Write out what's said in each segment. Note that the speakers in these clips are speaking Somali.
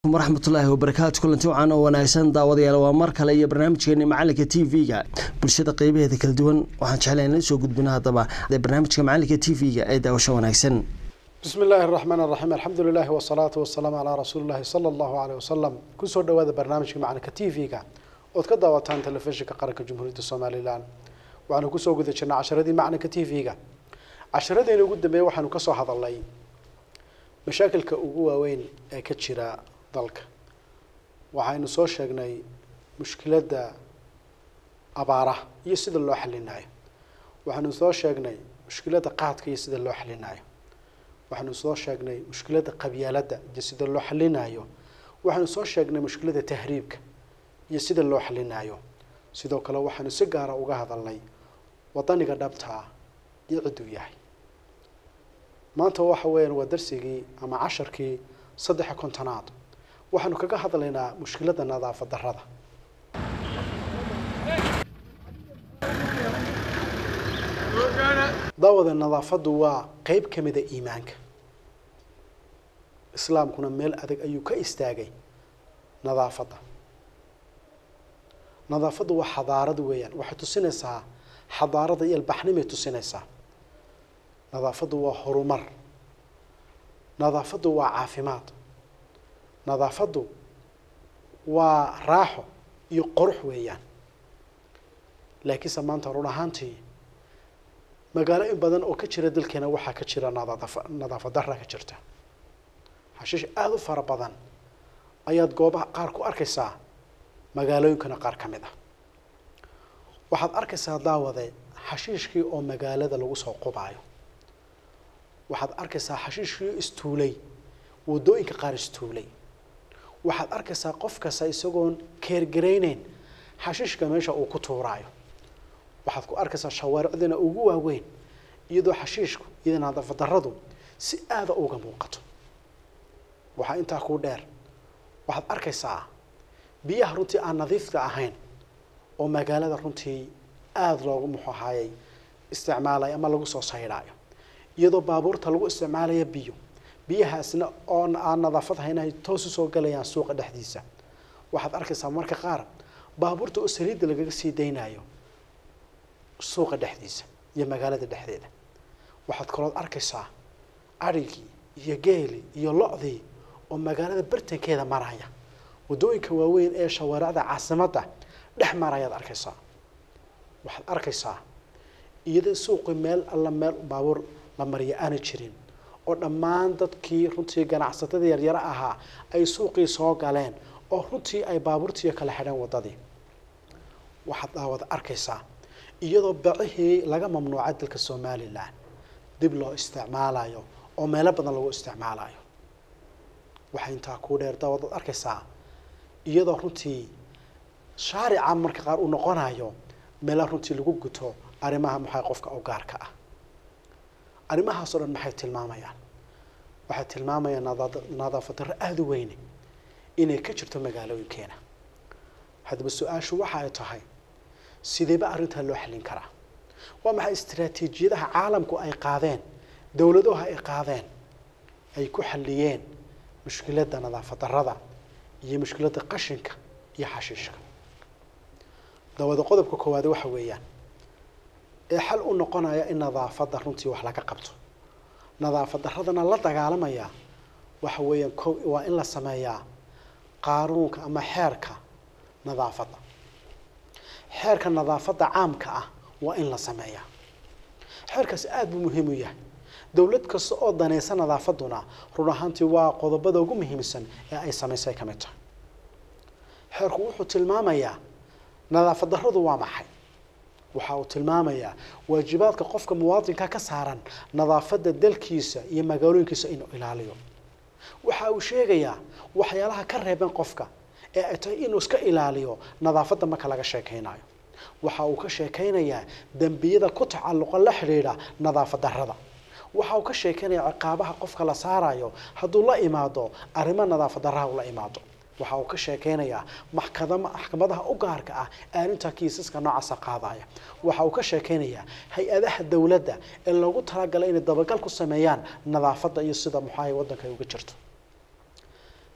waraxmatullaahi wabarakaatu kulanti wacan oo wanaagsan daawadayaal waa mar kale iyo barnaamijkeeni macalinka t v-ga bulshada qeybaheeda kala duwan waxaan jeclay in la soo gudbino haddaba barnaamijka macalinka t v-ga ee daawasho wanaagsan bismi illaahi araxmaan araxiim alxamdu lilahi wasalaatu wasalaamu calaa rasuuli llahi sala allahu caleyh wasalam kusoo dhawaada barnaamijka macalinka t v-ga ood ka daawataan telefishinka qaranka jumhuuriyadda somalilan waxaanu kusoo guda jirnay casharadii macalinka t v-ga casharadeyna ugu dambeeya waxaanu kasoo hadalnay mashaakilka ugu waaweyn ee ka jira dalka waxaynu soo sheegnay mushkiladda abaaraha iyo sida loo xalinayo waxaynu soo sheegnay mushkiladda qaadka iyo sida loo xalinayo waxaynu soo sheegnay mushkiladda qabyaaladda iyo sida loo xalinayo waxaynu soo sheegnay mushkiladda tahriibka iyo sida loo xalinayo sidoo kale waxaynu si gaara uga hadalnay wadaniga dhabtaa iyo cidduu yahay maanta waxa weeyaan waa darsigii ama casharkii saddexa kontonaad waxaanu kaga hadlaynaa mushkiladda nadaafad darrada daawada nadaafaddu waa qeyb ka mida iimaanka islaamkuna meel adag ayuu ka istaagay nadaafadda nadaafaddu waa xadaarad weeyaan waxay tusinaysaa xadaarada iyo albaxnimay tusinaysaa nadaafaddu waa horumar nadaafaddu waa caafimaad nadaafaddu waa raaxo iyo qorux weeyaan laakiinse maanta run ahaantii magaalo in badan oo ka jira dalkeena waxaa ka jira nadaaf nadaafad darra ka jirta xashiish aada u fara badan ayaad goobaha qaar ku arkaysaa magaalooyinkana qaar ka mid ah waxaad arkaysaa daawade xashiishkii oo magaalada lagu soo qubaayo waxaad arkaysaa xashiishkii oo istuulay waddooyinka qaar istuulay waxaad arkaysaa qof kasta isagoon keergarayneyn xashiishka meesha uu ku tuuraayo waxaad ku arkaysaa shawaaricdina ugu waaweyn iyadoo xashiishku iyo nadaafad darradu si aada uga muuqato waxaa intaa kuu dheer waxaad arkaysaa biyaha runtii aan nadiifka ahayn oo magaalada runtii aada loogu muxuu ahaayey isticmaalayo ama lagu soo saydhaayo iyadoo baabuurta lagu isticmaalayo biyo biyahaasna oo aan nadaafad hayn ay toos usoo galayaan suuqa dhexdiisa waxaad arkaysaa marka qaar baabuurta oo saliidda lagaga sii daynayo suuqa dhexdiisa iyo magaalada dhexdeeda waxaad kalood arkaysaa adrigii iyo geeli iyo lo-dii oo magaalada bartankeeda maraya waddooyinka waaweyn ee shawaaricda caasimadda dhex marayaad arkaysaa waxaad arkaysaa iyadoo suuqi meel alla meel baabuur la mariya aana jirin oo dhammaan dadkii runtii ganacsatada yaryaro ahaa ay suuqii soo galeen oo runtii ay baabuurtiiyo kala xidheen waddadii waxaad daawada arkaysaa iyadoo bacihii laga mamnuucay dalka somalilan dib loo isticmaalayo oo meelo badan lagu isticmaalayo waxay intaa kuu dheer daawadaad arkaysaa iyadoo runtii shaarica marka qaar uu noqonayo meela runtii lagu guto arrimaha maxay qofka u gaarka ah arrimahaas oo dhan maxay tilmaamayaan waxay tilmaamayaan nadaafad darro aada u weyne inay ka jirto magaalooyinkeena haddaba su-aashu waxa ay tahay sideeba arrintaa loo xallin karaa waa maxay istaraatiijiyadaha caalamku ay qaadeen dowladaha ay qaadeen ay ku xalliyeen mushkiladda nadaafad darrada iyo mushkiladda qashinka iyo xashiishka dawada qodobka koowaade waxa weeyaan ee xal u noqonaya in nadaafadda runtii wax laga qabto nadaafad darradana la dagaalamaya waxa weeyaan ko waa in la sameeyaa qaanuunka ama xeerka nadaafadda xeerka nadaafadda caamka ah waa in la sameeyaa xeerkaasi aada buu muhiim u yahay dowlad kasta oo danaysa nadaafadduna run ahaantii waa qodobada ugu muhiimsan ee ay samaysay ka mid tahay xeerku wuxuu tilmaamayaa nadaafad darradu waa maxay waxa uu tilmaamayaa waajibaadka qofka muwaadinka ka saaran nadaafadda dalkiisa iyo magaalooyinkiisa inuu ilaaliyo waxa uu sheegayaa waxyaalaha ka reeban qofka ee ay tahay inuu iska ilaaliyo nadaafadda marka laga sheekaynayo waxa uu ka sheekaynayaa dembiyada ku tacalluqa la xidhiidha nadaafad darrada waxa uu ka sheekaynayaa ciqaabaha qofka la saarayo hadduu la imaado arrimo nadaafad darraha uu la imaado waxa uu ka sheekeynayaa maxkada maxkamadaha u gaarka ah arrinta kiisaska noocaasa qaadaya waxa uu ka sheekeynayaa hay-adaha dowladda ee loogu talagalay inay dabagal ku sameeyaan nadaafadda iyo sida muxaaha waddanka ay uga jirto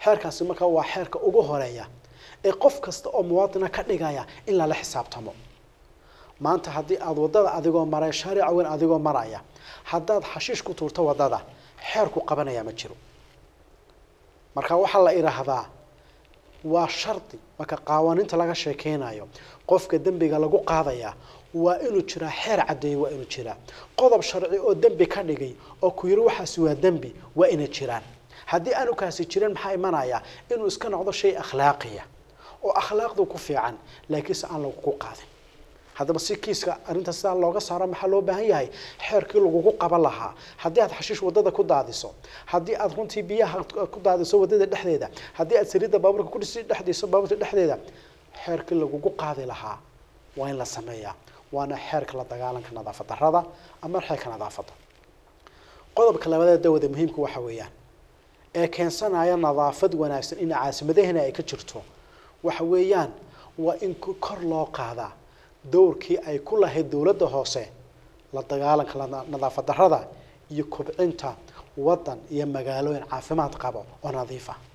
xeerkaasi markaa waa xeerka ugu horeeya ee qof kasta oo muwaadina ka dhigaya in lala xisaabtamo maanta haddii aada waddada adigoo maray shaarica weyn adigoo maraya haddaad xashiish ku tuurto waddada xeerku qabanaya ma jiro marka waxaa la idhaahdaa waa shardi marka qaawaaninta laga sheekeynayo qofka dembiga lagu qaadaya waa inuu jiraa xeer caddeeye waa inuu jiraa qodob sharci oo dembi ka dhigay oo ku yiri waxaasi waa dembi waa inay jiraan haddii aanu kaasi jirin maxaa imanaya inuu iska noqdo shay akhlaaqiya oo akhlaaqdu ku fiican laakiinse aan lagugu qaadin haddaba si kiiska arrinta sidaa looga saaro maxaa loo baahan yahay xeerkii lagugu qaban lahaa haddii aad xashiish waddada ku daadiso haddii aad runtii biyaha ku daadiso waddada dhexdeeda haddii aad saliidda baabuurka ku dhisi dhexdiiso baabuurta dhexdeeda xeerkii lagugu qaadi lahaa waa in la sameeyaa waana xeerka la dagaalanka nadaafad darrada ama xeerka nadaafadda qodobka labadeed dawada muhiimka waxa weeyaan ee keensanaya nadaafad wanaagsan in caasimadahena ay ka jirto waxa weeyaan waa in kor loo qaadaa dowrkii ay ku lahayd dowladda hoose la dagaalanka nadaafad darrada iyo kobcinta waddan iyo magaalooyin caafimaad qabo oo nadiif ah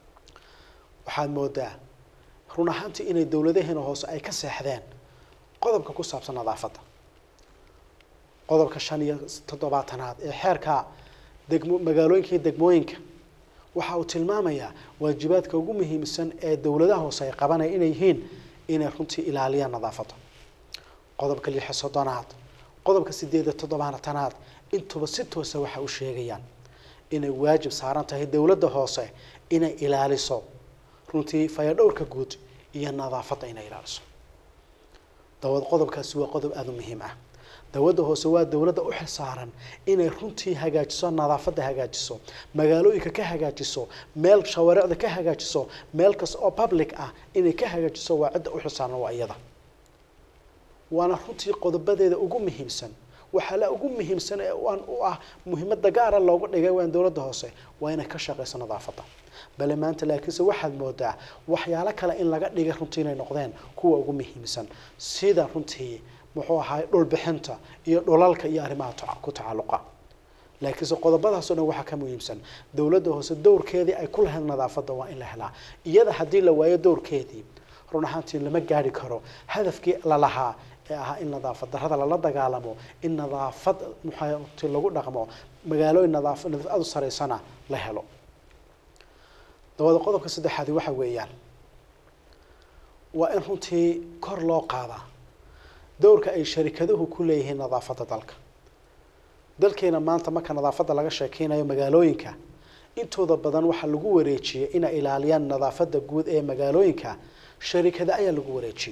waxaad moodaa run ahaantii inay dowladaheena hoose ay ka seexdeen qodobka ku saabsan nadaafadda qodobka shan iyo toddobaatanaad ee xeerka degmo magaalooyinka iyo degmooyinka waxa uu tilmaamayaa waajibaadka ugu muhiimsan ee dowladaha hoose ay qabanaya inay yihiin inay runtii ilaaliyaan nadaafadda qodobka lixa soddonaad qodobka sideed iyo toddobaatanaad intuba si toosa waxa u sheegayaan inay waajib saaran tahay dowladda hoose inay ilaaliso runtii fayadhowrka guud iyo nadaafadda inay ilaaliso dawad qodobkaasi waa qodob aada u muhiim ah dowladda hoose waa dowladda u xilsaaran inay runtii hagaajiso nadaafadda hagaajiso magaalooyinka ka hagaajiso meel shawaaricda ka hagaajiso meel kasta oo public ah inay ka hagaajiso waa cidda u xilsaaran waa iyada waana runtii qodobadeeda ugu muhiimsan waxaa la ugu muhiimsan ee aan u ah muhiimada gaara loogu dhigay waan dowladda hoose waa inay ka shaqayso nadaafadda bale maanta laakiinse waxaad moodaa waxyaalo kale in laga dhigay runtii inay noqdeen kuwa ugu muhiimsan sida runtii muxuu ahaay dhulbixinta iyo dhulalka iyo arrimaha ku tacalluqa laakiinse qodobadaasoo dhan waxaa ka muhiimsan dowladda hoose dowrkeedii ay ku lahayd nadaafadda waa in la helaa iyada haddii la waayo dowrkeedii run ahaantii lama gaari karo hadafkii lalahaa ee ahaa in nadaafad darrada lala dagaalamo in nadaafad muxaati lagu dhaqmo magaalooyin nadaaf nadaafadu saraysana la helo dabada qodobka saddexaadi waxa weeyaan waa in runtii kor loo qaadaa dowrka ay sharikaduhu ku leeyihiin nadaafadda dalka dalkeena maanta marka nadaafadda laga sheekeynayo magaalooyinka intooda badan waxaa lagu wareejiyey inay ilaaliyaan nadaafadda guud ee magaalooyinka sharikada ayaa lagu wareejiyey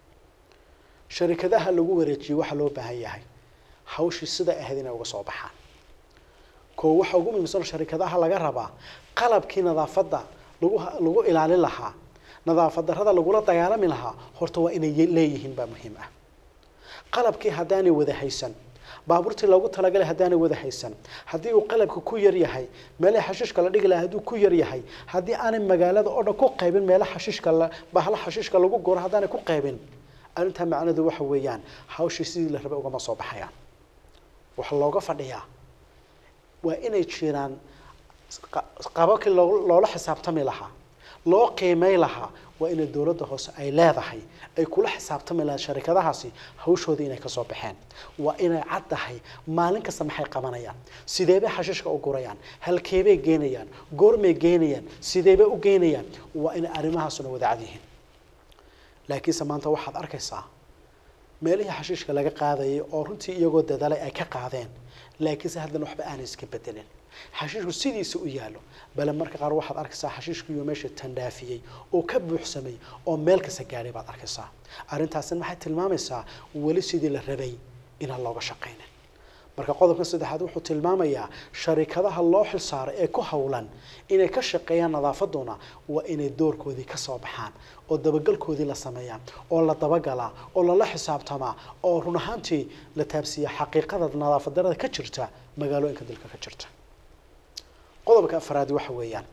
sharikadaha lagu wareejiyey waxaa loo baahan yahay hawshii siday ahayd inay uga soo baxaan koo waxaa ugu muhiimsan sharikadaha laga rabaa qalabkii nadaafadda lagu lagu ilaalin lahaa nadaafad darrada lagula dagaalami lahaa horta waa inay leeyihiin baa muhiim ah qalabkii haddaanay wada haysan baabuurtii loogu talagalay haddaanay wada haysan haddii uu qalabka ku yar yahay meelaha xashiishka la dhigi lahaa hadduu ku yar yahay haddii aanay magaalada oo dhan ku qaybin meelaha xashiishka la bahla xashiishka lagu goro haddaanay ku qaybin arrintaa macnaheedu waxa weeyaan hawshii sidii la rabay ugama soo baxayaan waxaa looga fadhiyaa waa inay jiraan qababkii loola xisaabtami lahaa loo qiimay lahaa waa inay dowladda hoose ay leedahay ay kula xisaabtami lahayd sharikadahaasi hawshoodii inay kasoo baxeen waa inay cad tahay maalin kasta maxay qabanayaan sideebay xashiishka u gurayaan halkeebay geynayaan goormay geynayaan sideebay u geynayaan waa inay arrimahaasuna wada cad yihiin laakiinse maanta waxaad arkaysaa meelihii xashiishka laga qaadayay oo runtii iyagoo dadaalay ay ka qaadeen laakiinse haddana waxba aanay iska bedelin xashiishku sidiisa u yaallo bale marka qaar waxaad arkaysaa xashiishkiiyo meesha tandhaafiyey oo ka buuxsamay oo meel kasta gaadhay baad arkaysaa arrintaasina maxay tilmaamaysaa weli sidii la rabay inaan looga shaqaynin marka qodobka saddexaad wuxuu tilmaamayaa sharikadaha loo xilsaaray ee ku howlan inay ka shaqeeyaan nadaafaduna waa inay doorkoodii ka soo baxaan oo dabagalkoodii la sameeyaa oo la dabagalaa oo lala xisaabtamaa oo run ahaantii la taabsiiya xaqiiqada nadaafad darada ka jirta magaalooyinka dalka ka jirta qodobka afraad waxa weeyaan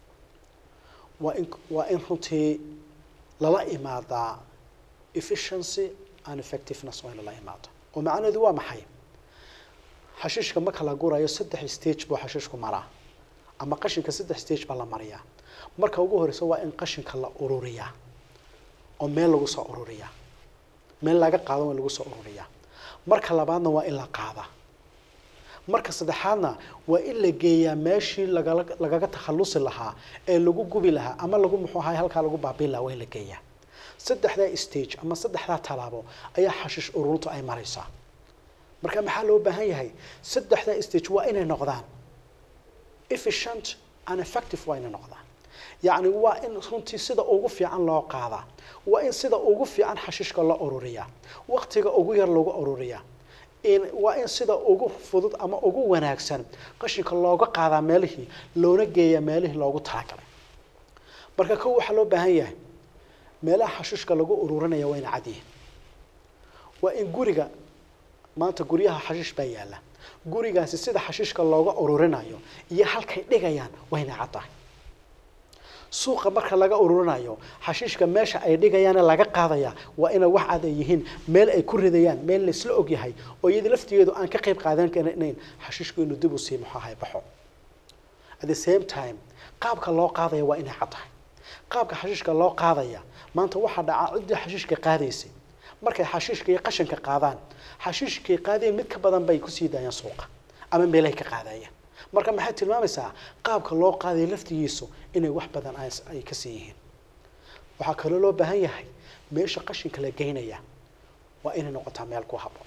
waa in waa in runtii lala imaadaa efficiency and effectiveness waa in lala imaado oo macnaheedu waa maxay xashiishka marka la gurayo saddex stage buu xashiishku maraa ama qashinka saddex stage baa la mariyaa marka ugu horeysa waa in qashinka la ururiyaa oo meel lagu soo ururiyaa meel laga qaado waa in lagu soo ururiyaa marka labaadna waa in la qaadaa marka saddexaadna waa in la geeyaa meeshii lagala lagaga takhalusi lahaa ee lagu gubi lahaa ama lagu muxuu ahay halkaa lagu baabiin lahaa waa in la geeyaa saddexdaa stage ama saddexdaa tallaabo ayaa xashiish ururintu ay maraysaa marka maxaa loo baahan yahay saddexdaa stage waa inay noqdaan efficient and effective waa inay noqdaan yacni waa in runtii sida ugu fiican loo qaadaa waa in sida ugu fiican xashiishka loo ururiyaa waqtiga ugu yar lagu ururiyaa in waa in sida ugu fudud ama ugu wanaagsan qashinka looga qaadaa meelihii loona geeyaa meelihii loogu talagalay marka kow waxaa loo baahan yahay meelaha xashiishka lagu ururinaya waa ina cad yihiin waa in guriga maanta guryaha xashiish baa yaalla gurigaasi sida xashiishka looga ururinayo iyo halkay dhigayaan waa inay cad tahay suuqa marka laga ururinayo xashiishka meesha ay dhigayaane laga qaadaya waa inay wax cad ay yihiin meel ay ku ridayaan meel la isla og yahay oo iyada laftigeedu aan ka qayb qaadan karnayn xashiishku inuu dib u sii muxaahay baxo at the same time qaabka loo qaadaya waa inay cad tahay qaabka xashiishka loo qaadaya maanta waxaa dhaca ciddii xashiishka qaadaysay markay xashiishka iyo qashinka qaadaan xashiishkay qaadeen mid ka badan bay kusii daayaan suuqa ama meelahay ka qaadayaan marka maxay tilmaamaysaa qaabka loo qaadaya laftigiisu inay wax badan ay kasii yihiin waxaa kaloo loo baahan yahay meesha qashinka la geynaya waa inay noqotaa meel ku habboon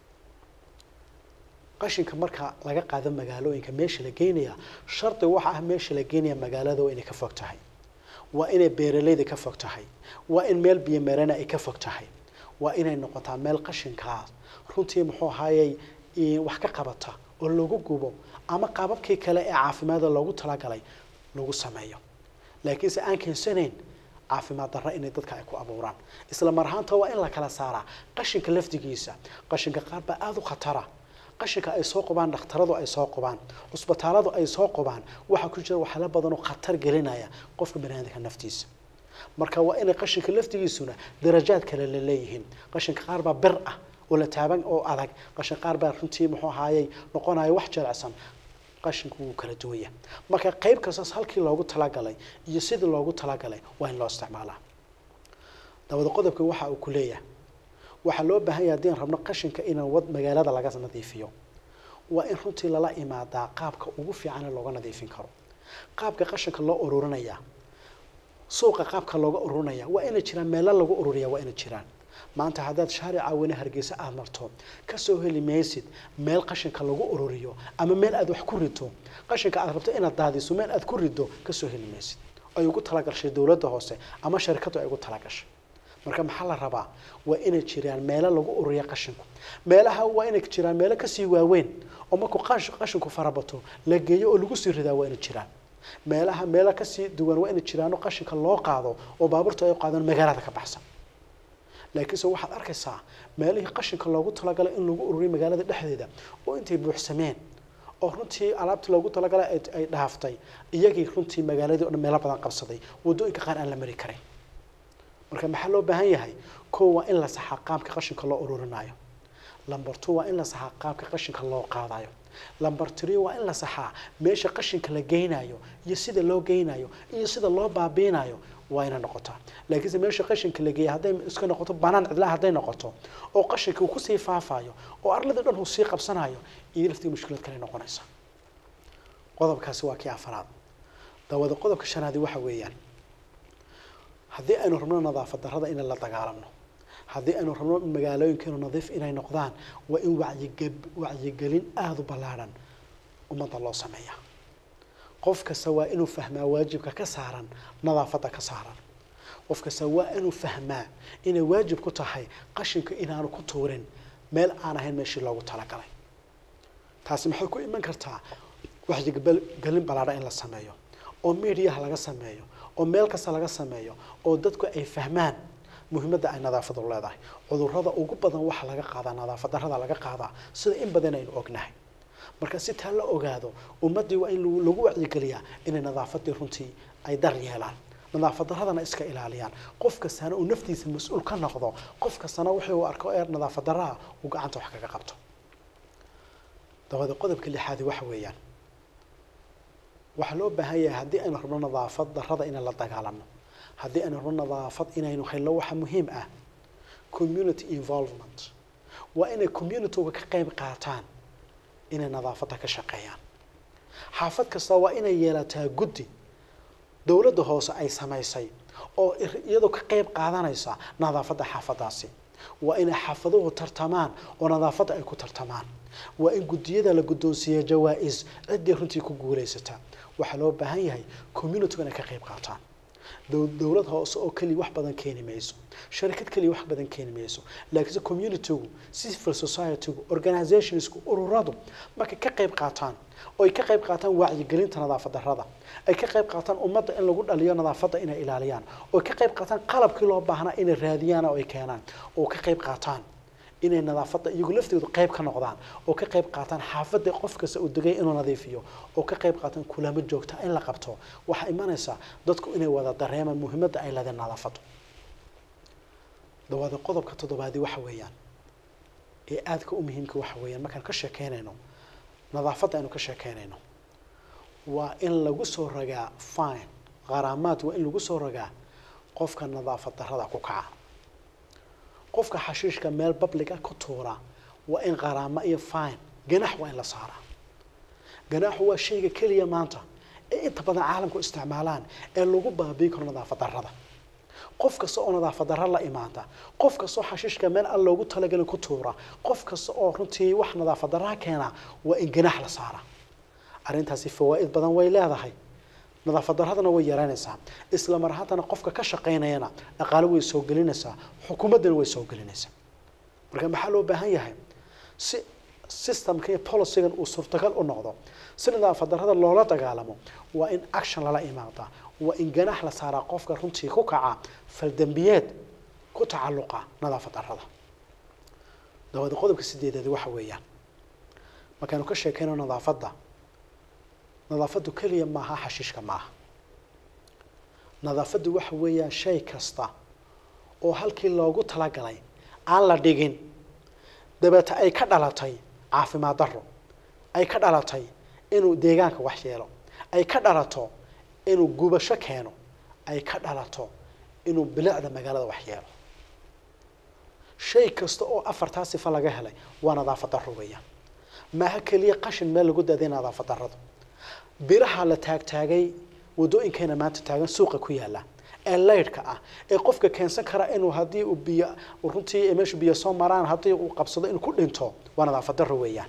qashinka marka laga qaado magaalooyinka meesha la geynaya shardi waxa ah meesha la geynaya magaalada waa inay ka fog tahay waa inay beeralayda ka fog tahay waa in meel biyomeerana ay ka fog tahay waa inay noqotaa meel qashinkaas runtii muxuu ahaayey wax ka qabata oo lagu gubo ama qaababkii kale ee caafimaada loogu talagalay lagu sameeyo laakiinse aan keensanayn caafimaad darra inay dadka ay ku abuuraan isla mar ahaanta waa in la kala saaraa qashinka lafdigiisa qashinka qaar baa aada u khatara qashinka ay soo qubaan dhakhtaradu ay soo qubaan cusbitaaladu ay soo qubaan waxaa ku jira waxyaalo badan oo khatar gelinaya qofka baniaadamka naftiisa marka waa inay qashinka laftigiisuna darajaad kale la leeyihiin qashinka qaar baa bir ah oo la taaban oo adag qashin qaar baa runtii muxuu ahaayey noqonaya wax jelecsan qashinku wuu kala duwaya marka qayb kastaas halkii loogu talagalay iyo sidii loogu talagalay waa in loo isticmaalaa dabada qodobka waxa uu ku leeyahay waxaa loo baahan yahay haddii aan rabno qashinka inaan wad magaalada laga nadiifiyo waa in runtii lala imaadaa qaabka ugu fiican ee looga nadiifin karo qaabka qashinka loo ururinaya suuqa qaabka looga ururinaya waa inay jiraan meelo lagu ururiya waa inay jiraan maanta haddaad shaarica weyne hargeysa aada marto kasoo heli maysid meel qashinka lagu ururiyo ama meel aad wax ku rito qashinka aad rabto inaad daadiso meel aad ku rido kasoo heli maysid ay ugu talagashay dowladda hoose ama sharikadu ay ugu talagashay marka maxaa la rabaa waa inay jiraan meelo lagu ururiya qashinku meelaha waa inay jiraan meelo kasii waaweyn oo markuu qashinku farabato la geeyo oo lagu sii ridaa waa inay jiraan meelaha meelo kasii duwan waa inay jiraano qashinka loo qaado oo baabuurta ay qaadaan magaalada ka baxsan laakiinse waxaad arkaysaa meelihii qashinka loogu talagalay in lagu ururiyo magaalada dhexdeeda oo intay buuxsameen oo runtii alaabtii loogu talagalay ay dhaaftay iyagii runtii magaaladii o dhan meelo badan qabsaday waddooyinka qaar aan la mari karin marka maxaa loo baahan yahay kow waa in la saxaa qaabka qashinka loo ururinayo lamber two waa in la saxaa qaabka qashinka loo qaadayo lamber three waa in la saxaa meesha qashinka la geynayo iyo sida loo geynayo iyo sida loo baabiinayo waa inay noqotaa laakiinse meesha qashinka la geeya hadday iska noqoto banaan cidlaha hadday noqoto oo qashinka uu kusii faafayo oo arladii dhan uu sii qabsanayo iyo laftii mushkilad kale noqonaysa qodobkaasi waa kii afaraad dawada qodobka shanaadi waxa weeyaan haddii aynu rabno nadaafad darrada inay la dagaalamno haddii aynu rabno magaalooyinkeenu nadiif inay noqdaan waa in wacyige wacyigelin aada u ballaadhan ummadda loo sameeyaa qof kasta waa inuu fahmaa waajibka ka saaran nadaafadda ka saaran qof kasta waa inuu fahmaa inay waajib ku tahay qashinka inaanu ku tuurin meel aan ahayn meeshii loogu talagalay taasi maxay ku iman kartaa wacyigelin ballaadhan in la sameeyo oo mediaha laga sameeyo oo meel kasta laga sameeyo oo dadku ay fahmaan muhiimadda ay nadaafadu leedahay cudurrada ugu badan waxaa laga qaadaa nadaafad darrada laga qaadaa sida in badan aynu ognahay marka si taa la ogaado ummaddii waa in lagu wacyigeliyaa inay nadaafadii runtii ay dar yeelaan nadaafad darradana iska ilaaliyaan qof kastana uu naftiisa mas-uul ka noqdo qof kastana wixii uu arko ee nadaafad darraha uu gacanta wax kaga qabto dabada qodobka lixaadi waxa weeyaan waxaa loo baahan yahay haddii aynu rabno nadaafad darrada inaan la dagaalano haddii aynu rabno nadaafad inaynu helno waxa muhiim ah community involvement waa inay communityga ka qayb qaataan inay nadaafadda ka shaqeeyaan xaafad kasta waa inay yeelataa guddi dowladda hoose ay samaysay oo iyadoo ka qayb qaadanaysa nadaafadda xaafadaasi waa inay xaafaduhu tartamaan oo nadaafadda ay ku tartamaan waa in guddiyada la guddoonsiiya jawaa-is ciddii runtii ku guulaysata waxaa loo baahan yahay communitygu inay ka qayb qaataan dowlad hoose oo keliya wax badan keeni mayso sharikad keliya wax badan keeni mayso laakiinse communitygu civil societygu organizationsku ururadu markay ka qayb qaataan oo ay ka qayb qaataan wacyigelinta nadaafad darrada ay ka qayb qaataan ummadda in lagu dhaliyo nadaafadda inay ilaaliyaan oo ka qayb qaataan qalabkii loo baahnaa inay raadiyaan oo ay keenaan oo ka qayb qaataan inay nadaafadda iyagu laftoodu qayb ka noqdaan oo ka qayb qaataan xaafadda qof kasta uu degay inuu nadiifiyo oo ka qayb qaataan kulamo joogta in la qabto waxaa imanaysaa dadku inay wada dareemaan muhiimadda ay leedahay nadaafaddu dawaada qodobka toddobaadi waxa weeyaan ee aadka u muhiimka waxa weeyaan markaan ka sheekeynayno nadaafadda aynu ka sheekeynayno waa in lagu soo ragaa fine qaraamaad waa in lagu soo ragaa qofka nadaafad darrada ku kaca qofka xashiishka meel babliga ku tuura waa in qaraamo iyo fine ganax waa in la saaraa ganaxu waa shayga keliya maanta ee inta badan caalamku isticmaalaan ee lagu baabi'i karo nadaafad darrada qof kasta oo nadaafad darra la imaanta qof kasta oo xashiishka meel aan loogu talagelin ku tuura qof kasta oo runtii wax nadaafad darraa keena waa in ganax la saaraa arrintaasi fawaa'id badan way leedahay nadaafad darradana way yaraynaysaa isla mar haddana qofka ka shaqaynayana dhaqaale way soo gelinaysaa xukuumaddana way soo gelinaysaa marka maxaa loo baahan yahay si systemka iyo policygan uu suurtagal u noqdo si nadaafad darrada loola dagaalamo waa in action lala imaadaa waa in ganax la saaraa qofka runtii ku kaca faldembiyeed ku tacalluqa nadaafad darrada dawaada qodobka sideedaadi waxa weeyaan markaanu ka sheekayno nadaafadda nadaafaddu keliya maaha xashiishka maaha nadaafaddu waxa weeyaan shay kasta oo halkii loogu talagalay aan la dhigin dabeete ay ka dhalatay caafimaad darro ay ka dhalatay inuu deegaanka wax yeelo ay ka dhalato inuu gubasho keeno ay ka dhalato inuu bilicda magaalada wax yeelo shay kasta oo afartaa sifa laga helay waa nadaafad darro weeyaan maaha keliya qashin meel lagu daaday nadaafad darradu biraha la taagtaagay waddooyinkeena maanta taagan suuqa ku yaala ee laydhka ah ee qofka keensan kara inuu haddii uu biyo runtii meeshu biyo soo maraan haddii uu qabsado inuu ku dhinto waa nadaafad darro weeyaan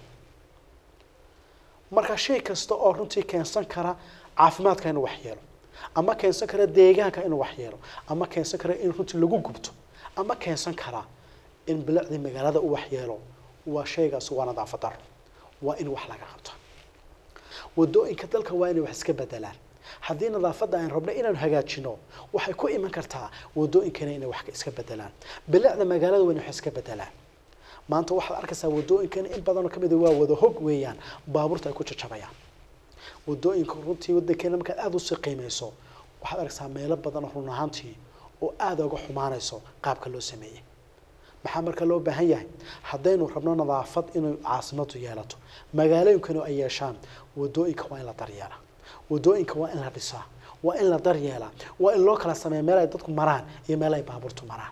marka shay kasta oo runtii keensan kara caafimaadka inuu wax yeelo ama keensan kara deegaanka inuu wax yeelo ama keensan kara in runtii lagu gubto ama keensan kara in bilicdii magaalada uu wax yeelo waa shaygaas waa nadaafad darro waa in wax laga qabto waddooyinka dalka waa inay wax iska bedelaan haddii nadaafadda aan rabno inaan hagaajino waxay ku iman kartaa waddooyinkana inay wax iska bedelaan bilicda magaalada waa inay wax iska bedelaan maanta waxaad arkaysaa waddooyinkana in badanoo kamid a waa wada hog weeyaan baabuurta ay ku jajabayaan waddooyinka runtii waddankeena markaad aada usii qiimeyso waxaad arkaysaa meelo badan oo run ahaantii oo aada uga xumaanayso qaabka loo sameeyey maxaa marka loo baahan yahay haddaynu rabno nadaafad inay caasimadu yeelato magaalooyinkanu ay yeeshaan waddooyinka waa in la daryeelaa waddooyinka waa in la dhisaa waa in la daryeelaa waa in loo kala sameeya meel ay dadku maraan iyo meel ay baabuurtu maraan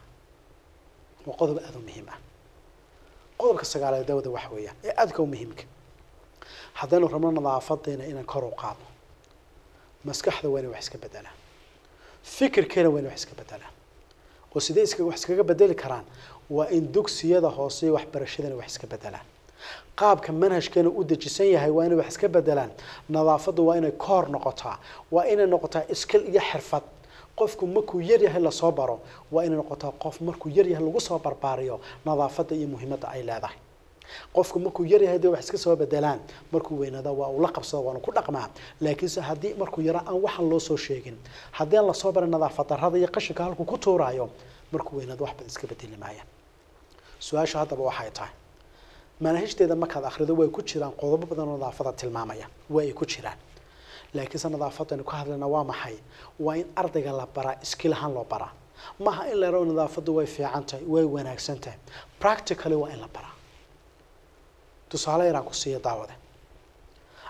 waa qodob aada u muhiim ah qodobka sagaalaad dawada waxa weeyaan ee aadka u muhiimka haddaynu rabno nadaafadeena inaan kor u qaadno maskaxda waa inay wax iska bedelaan fikirkeena waa inay wax iska bedelaan oo sidee iska wax iskaga bedeli karaan waa in dugsiyada hoose iyo waxbarashadana wax iska bedelaan qaabka manhajkeena u dejisan yahay waa inay wax iska bedelaan nadaafaddu waa inay koor noqotaa waa inay noqotaa iskil iyo xirfad qofku markuu yar yahay lasoo baro waa inay noqotaa qof markuu yar yahay lagu soo barbaariyo nadaafadda iyo muhiimadda ay leedahay qofku markuu yar yahay dee wax iska soo bedelaan markuu weynada waa uu la qabsada waanu ku dhaqmaa laakiinse haddii markuu yara aan waxaan loo soo sheegin haddii aan lasoo barin nadaafad darrada iyo qashinka halkuu ku tuuraayo markuu weynada wax badan iska bedeli maayaan su-aasha haddaba waxay tahay manahijteeda markaad akhrido way ku jiraan qodobo badan oo nadaafada tilmaamaya waa ay ku jiraan laakiinse nadaafadaynu ka hadlayna waa maxay waa in ardayga la baraa iskiil ahaan loo baraa maaha in la yaro nadaafaddu way fiican tahay way wanaagsan tahay practically waa in la baraa tusaale yaraan ku siiya daawade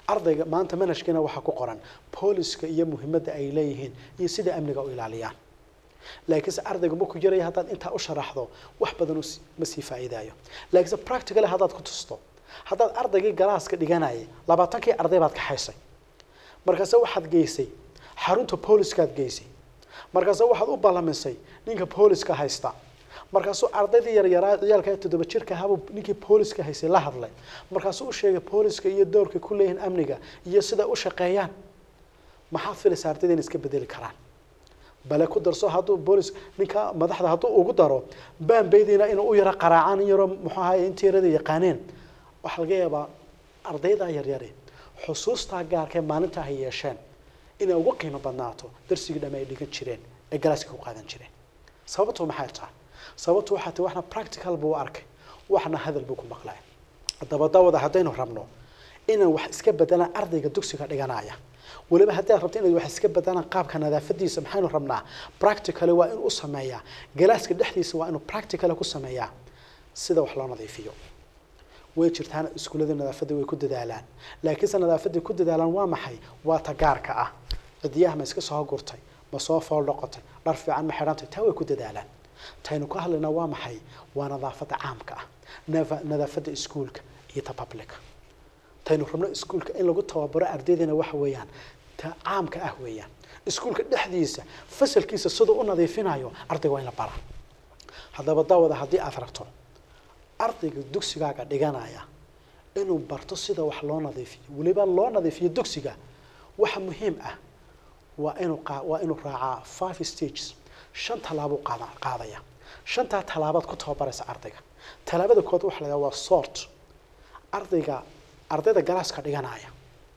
ardayga maanta manhajkiina waxaa ku qoran booliska iyo muhiimadda ay leeyihiin iyo sida amniga u ilaaliyaan laakiinse ardayga markuu yaraya haddaad intaa u sharaxdo wax badan us- ma sii faa'iidaayo laakiinse practically haddaad ku tusto haddaad ardaygii galaaska dhiganayay labaatankii arday baad kaxaysay markaase waxaad geysay xarunta booliskaad geysay markaase waxaad u ballamisay ninka booliska haysta markaasuu ardaydii yaryaraa ciyaalka ee toddoba jirka ahaabuu ninkii booliska haysay la hadlay markaasuu u sheegay booliska iyo doorka ku leeyihiin amniga iyo sida u shaqeeyaan maxaad filaysaa ardayda inay iska bedeli karaan bale ku darso hadduu boolis ninka madaxda hadduu ugu daro baanbaydiina inuu u yaro qaraacaan in yaro muxuu ahaye intii yarada yaqaaneen waxaa laga yaabaa ardaydaa yaryari xusuustaa gaarka ee maalinta ay yeesheen inay ugu qiimo badnaato darsigii dhamme ay dhigan jireen ee galaaska ku qaadan jireen sababtu maxay tahay sababtu waxaa tahay waxna practical buu u arkay waxna hadal buu ku maqlay haddaba dawada haddaynu rabno inaan wax iska bedelaan ardayga dugsiga dhiganaya weliba haddii aad rabto inaad wax iska bedelaan qaabka nadaafadiisa maxaynu rabnaa practically waa inuu u sameeyaa galaaska dhexdiisa waa inuu practically ku sameeyaa sida wax loo nadiifiyo way jirtaan iskuullada nadaafadda way ku dadaalaan laakiinse nadaafadday ku dadaalaan waa maxay waa ta gaarka ah cidiyaha ma iska soo gurtay ma soo fool noqotay dhar fiican ma xidhantay taa way ku dadaalaan taynu ka hadlaynaa waa maxay waa nadaafadda caamka ah nafa- nadaafadda iskuulka iyo ta publica taynu rabno iskuulka in lagu tababaro ardaydeena waxa weeyaan ta caamka ah weeyaan iskuulka dhexdiisa fasalkiisa siduu u nadiifinayo ardayga waa in la bara haddaba daawada haddii aad rabto ardayga dugsigaaga dhiganaya inuu barto sida wax loo nadiifiyo weliba loo nadiifiyo dugsiga waxa muhiim ah waa inuu qaa- waa inuu raacaa five stages shan tallaabuu qaada qaadaya shantaa tallaabaad ku tababaraysa ardayga tallaabada kood waxa la yidhaha waa sort ardayga ardayda galaaska dhiganaya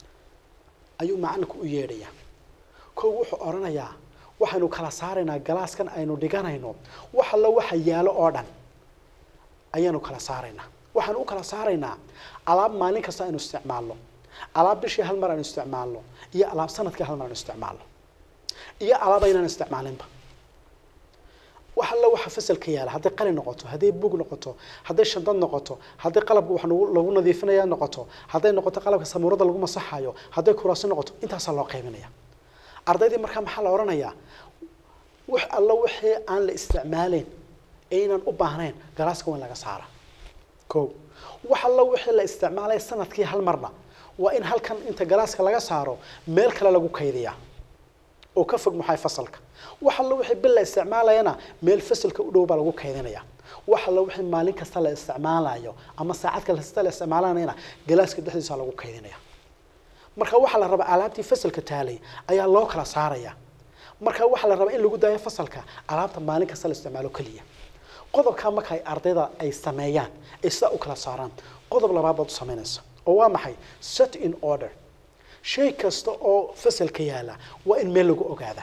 ayuu macalinku u yeedhaya kow wuxuu odhanayaa waxaynu kala saaraynaa galaaskan aynu dhiganayno wax allo waxa yaalo oo dhan ayaanu kala saaraynaa waxaanu u kala saaraynaa alaab maalin kasta aynu isticmaalno alaab bishii hal mar aynu isticmaalno iyo alaab sanadkii hal mar aynu isticmaalno iyo alaab aynaan isticmaalinba wax alla waxa fasalka yaala hadday qalin noqoto hadday bug noqoto hadday shandad noqoto hadday qalabka wax lagu lagu nadiifinaya noqoto hadday noqoto qalabka samuurada lagu masaxayo hadday kuraasi noqoto intaasaa loo qaybinaya ardaydii markaa maxaa la odhanayaa wax alla wixii aan la isticmaaleyn ee inaan u baahnayn galaaska waa in laga saara ko wax alla wixii la isticmaalay sanadkii hal marna waa in halkan inta galaaska laga saaro meel kale lagu kaydiyaa oo ka fog maxay fasalka wax alla wixii bil la isticmaalayana meel fasalka u dhow baa lagu kaydinaya wax alla wixii maalin kasta la isticmaalayo ama saacad kasta la isticmaalanayana galaaska dhexdiisa lagu kaydinaya marka waxaa la rabaa alaabtii fasalka taalay ayaa loo kala saaraya marka waxaa la rabaa in lagu daayo fasalka alaabta maalin kasta la isticmaalo keliya qodobkaa marka ay ardayda ay sameeyaan ay sidaa u kala saaraan qodob labaad baad u samaynaysa oo waa maxay set in order shay kasta oo fasalka yaala waa in meel lagu ogaada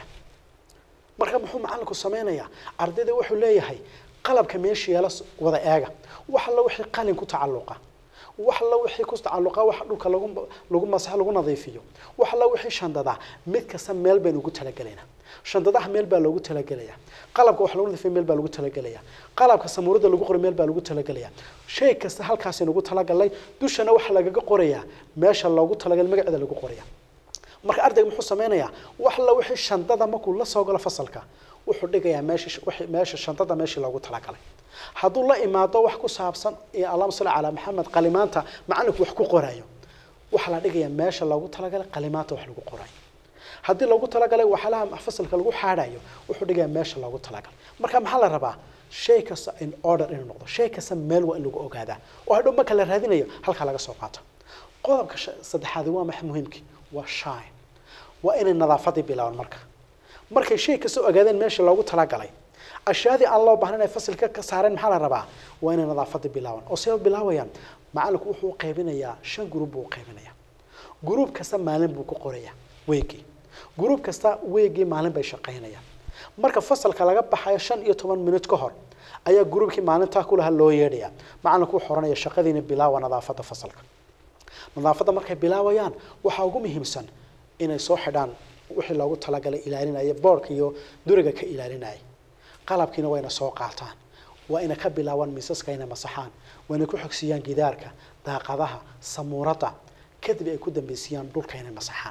marka muxuu macalinku sameynayaa ardayda wuxuu leeyahay qalabka meesha yaala s- wada eega wax alla wixii qalin ku tacalluqa wax alla wixii ku tacalluqa wax dhulka lagu lagu masax lagu nadiifiyo wax alla wixii shandada mid kasta meel baynu ugu talagelaynaa shandadaha meel baa loogu talagelaya qalabka wax lagu nadiifiyo meel baa lagu talagelaya qalabka samuurada lagu qoro meel baa lagu talagelaya shay kasta halkaasaynu ugu talagalnay dushana waxa lagaga qorayaa meesha loogu talagalay magaceeda lagu qoraya marka ardayga muxuu sameynayaa wax la wixii shandada markuu la soo galo fasalka wuxuu dhigayaa meesha wixii- meesha shandada meeshii loogu talagalay hadduu la imaado wax ku saabsan iyo allahuma salli calaa maxamed qalimaanta macalinku wax ku qorayo waxaa la dhigayaa meesha loogu talagalay qalimaanta wax lagu qorayo haddii loogu talagalay waxyaalaha fasalka lagu xaadhayo wuxuu dhigayaa meesha loogu talagalay marka maxaa la rabaa shay kasta in order inuu noqdo shay kasta meel waa in lagu ogaadaa oo hadhow marka la raadinayo halkaa laga soo qaato qodobka sha- saddexaadi waa maxay muhiimkii waa shine waa inay nadaafadii bilaabaan marka markay shay kasta ogaadeen meesha loogu talagalay ashyaadii aan loo baahnayn ay fasilka ka saareen maxaa la rabaa waa inay nadaafadii bilaabaan oo see bilaabayaan macalinku wuxuu u qaybinayaa shan gruub buu u qaybinayaa gruub kasta maalin buu ku qorayaa weegii gruub kasta weegii maalin bay shaqaynayaan marka fasalka laga baxayo shan iyo toban minut ka hor ayaa gruubkii maalintaa kulaha loo yeedhaya macalinku wuxuu oranaya shaqadiina bilaawa nadaafadda fasalka nadaafadda markay bilaabayaan waxaa ugu muhiimsan inay soo xidhaan wixii loogu talagalay ilaalinaya boorka iyo duriga ka ilaalinaya qalabkiina wayna soo qaataan waa ina ka bilaabaan miisaska inay masaxaan waa inay ku xogsiiyaan gidaarka daaqadaha samuurada kadib ay ku dambeysiyaan dhulka inay masaxaan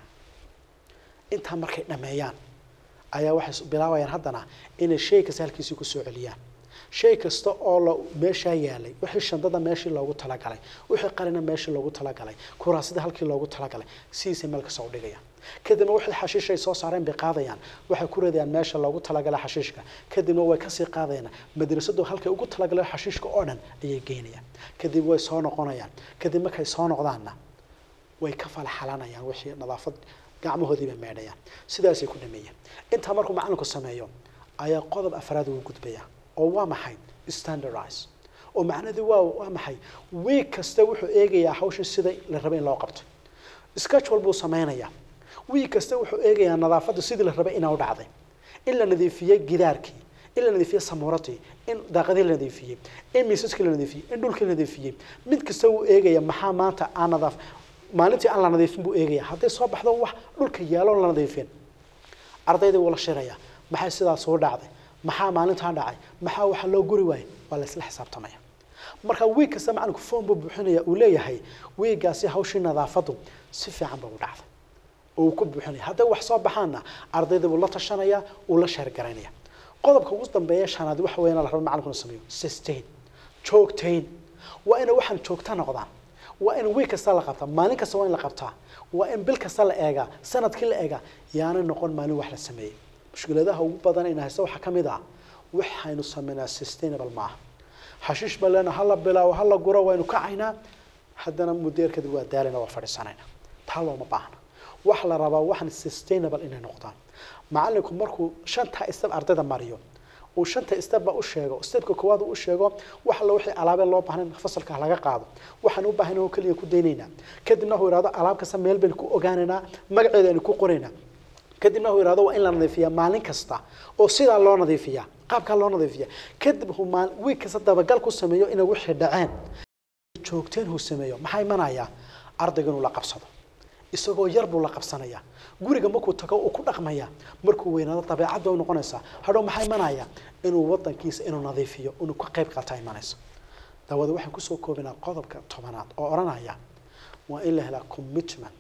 intaa markay dhameeyaan ayaa waxay bilaabayaan haddana inay shay kasta halkiisii kusoo celiyaan shay kasta oo la meeshaa yaalay wixii shandada meeshii loogu talagalay wixii qalina meeshii loogu talagalay kuraasida halkii loogu talagalay sidiisay meel kasta u dhigayaan kadibna wixii xashiish ay soo saareen bay qaadayaan waxay ku ridayaan meesha loogu talagalay xashiishka kadibna way kasii qaadayaan madrasadu halkay ugu talagalay xashiishka oo dhan ayay geynayaan kadib way soo noqonayaan kadib markay soo noqdaanna way ka falaxalanayaan wixii nadaafad gacmahoodii bay meedhayaan sidaasay ku dhameeyeen intaa markuu macalinku sameeyo ayaa qodob afraad ugu gudbaya oo waa maxay standardize oo macnadii waa waa maxay week kasta wuxuu eegayaa hawshii sida la rabay in loo qabto schedule buu sameynayaa week kasta wuxuu eegayaa nadaafadda sidii la rabay inaa u dhacday in la nadiifiyey gidaarkii in la nadiifiyey samuuradii in daaqadii la nadiifiyey in miisaskii la nadiifiyey in dhulkii la nadiifiyey mid kasta wuu eegaya maxaa maanta aan nadaaf maalintii aan la nadiifin buu eegaya hadday soo baxdo wax dhulka yaalo la nadiifin ardaydii wuu la shiraya maxay sidaas u dhacday maxaa maalintaan dhacay maxaa waxa loo guri waayay waa la isla xisaabtamaya marka wiig kasta macalinku foom buu buuxinaya uu leeyahay wiigaasi hawshii nadaafadu si fiican ba u dhacday oo uu ku buuxinaya hadday wax soo baxaanna ardayda buu la tashanaya uu la sheergaraynaya qodobka ugu dambeeya shanaad waxa weeyaan la rabo macalinku inuu sameeyo sustain joogtayn waa inay waxaan joogta noqdaan waa in wiig kasta la qabtaa maalin kasta waa in la qabtaa waa in bil kasta la eegaa sanadkii la eegaa yaanay noqon maalin wax la sameeyey mushkiladaha ugu badan in haysta waxaa ka mid ah waxaynu sameynaa sustainable maaha xashiish baa leena hala bilaawo hala guro waynu kacaynaa haddana muddeer kadib waa daalina waa fadhiisanayna taa looma baahna waxa la rabaa waxaan sustainable inay noqdaan macalinku markuu shanta step ardayda mariyo uu shanta stepba u sheego stepka koowaad uu u sheego wax alla wixii alaabee loo baahnayn fasalka laga qaado waxaan u baahan oo keliya ku daynaynaa kadibna uu ihahdo alaab kasta meel baynu ku ogaanaynaa magaceeda aynu ku qoraynaa kadibna uu ihahdo waa in la nadiifiyaa maalin kasta oo sidaa loo nadiifiyaa qaabkaa loo nadiifiyaa kadib uu maal wiig kasta dabagal ku sameeyo inay wixii dhaceen joogteen uu sameeyo maxaa imanayaa ardayga inuu la qabsado isagoo yar buu la qabsanayaa guriga markuu tago uu ku dhaqmaya markuu weynaado dabeecadda u noqonaysaa hadhow maxaa imanaya inuu wadankiisa inuu nadiifiyo inuu ka qayb qaata imanaysa daawada waxaan kusoo koobinaa qodobka tobanaad oo odhanaya waa in la helaa commitment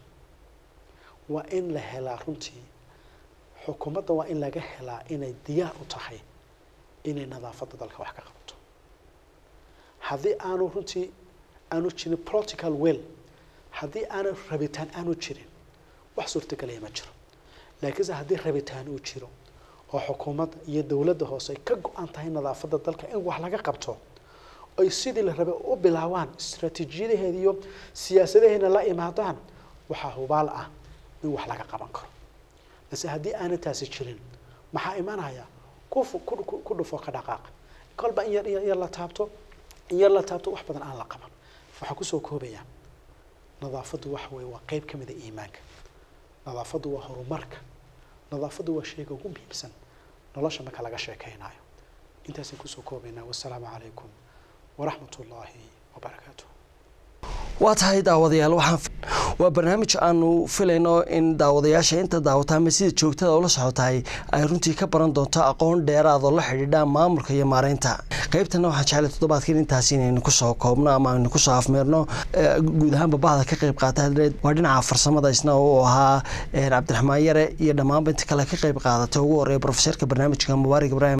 waa in la helaa runtii xukuumadda waa in laga helaa inay diyaar u tahay inay nadaafadda dalka wax ka qabato haddii aanu runtii aanu jirin political will haddii aanu rabitaan aanu jirin wax suurtagelaya ma jiro laakiinse haddii rabitaan uu jiro oo xukuumadda iyo dowladda hoose ay ka go-an tahay nadaafadda dalka in wax laga qabto ay sidii la rabay u bilaabaan istaraatiijiyadaheeda iyo siyaasadaheena la imaadaan waxaa hubaal ah in wax laga qaban karo balse haddii aanay taasi jirin maxaa imanaya ku ku dhufo ka dhaqaaq kolba in yar in yar la taabto in yar la taabto wax badan aan la qaban waxaa kusoo koobaya nadaafaddu waxa weeye waa qeyb ka mida iimaanka nadaafaddu waa horumarka nadaafaddu waa shayga ugu muhiimsan nolosha marka laga sheekeynayo intaasaan kusoo koobaynaa wasalaamu calaykum waraxmat ullaahi wabarakaatuh waa tahay daawadayaal waxaan waa barnaamij aanu filayno in daawadayaasha inta daawata ama sida joogtada ula socotahay ay runtii ka baran doonto aqoon dheeraad oo la xidhiidha maamulka iyo maareynta qaybtana waxaan jeclay toddobaadkan intaas inaynu kusoo koobno ama aynu kusoo afmeerno guud ahaanba bahda ka qayb qaata waa dhinaca farsamada isna uu ahaa cabdiraxmaan yare iyo dhammaanba inta kale ka qayb qaadatay ugu horeeya profeserka barnaamijka mubaarak ibraahim